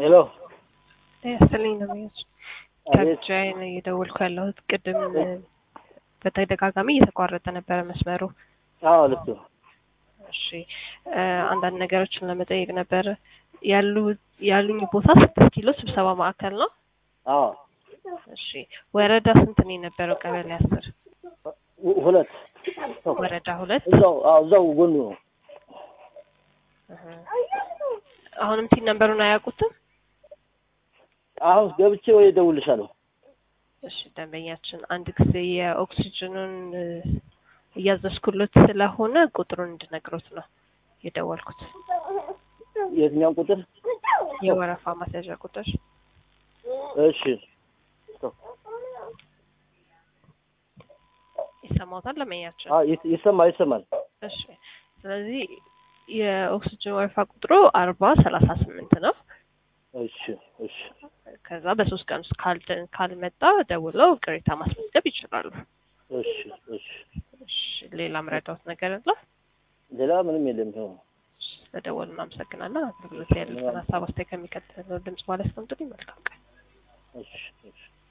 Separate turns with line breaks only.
ሄሎ
ያስልኝ ነው ሚዎች
አቤት
ከብቻዬ ነው እየደወልኩ ያለሁት። ቅድም በተደጋጋሚ እየተቋረጠ ነበረ መስመሩ።
አዎ ልክ ነው
እሺ እ አንዳንድ ነገሮችን ለመጠየቅ ነበረ። ያሉ ያሉኝ ቦታ ስድስት ኪሎ ስብሰባ ማዕከል ነው።
አዎ
እሺ ወረዳ ስንት ነው የነበረው? ቀበሌ አስር
ሁ- ሁለት
ወረዳ ሁለት
እዛው አዎ እዛው ጎኑ ነው
እህ። አሁንም ቲን ነንበሩን አያውቁትም?
አሁን ገብቼ ወይ እደውልልሻለሁ
እሺ ደንበኛችን አንድ ጊዜ የኦክሲጅኑን እ እያዘዝኩሎት ስለሆነ ቁጥሩን እንድነግሮት ነው የደወልኩት።
የትኛውን ቁጥር
የወረፋ ማስያዣ ቁጥር
እሺ
ይሰማዎታል ደንበኛችን?
አዎ ይስ- ይሰማል ይሰማል
እሺ ስለዚህ የኦክሲጅን ወረፋ ቁጥሩ አርባ ሰላሳ ስምንት ነው።
እሺ እሺ
ከዛ በሶስት ቀን ውስጥ ካልደ ካልመጣ ደውለው ቅሬታ ማስመዝገብ ይችላሉ።
እሺ እሺ
እሺ ሌላ ምረዳዎት ነገር አለ?
ሌላ ምንም የለም ይኸው
እሺ፣ ስለደወሉ እናመሰግናለን። አገልግሎት ያሉትን ሀሳብ አስተያየት ከሚከተለው ድምጽ ማለት ነው። መልካም ቀን።
እሺ እሺ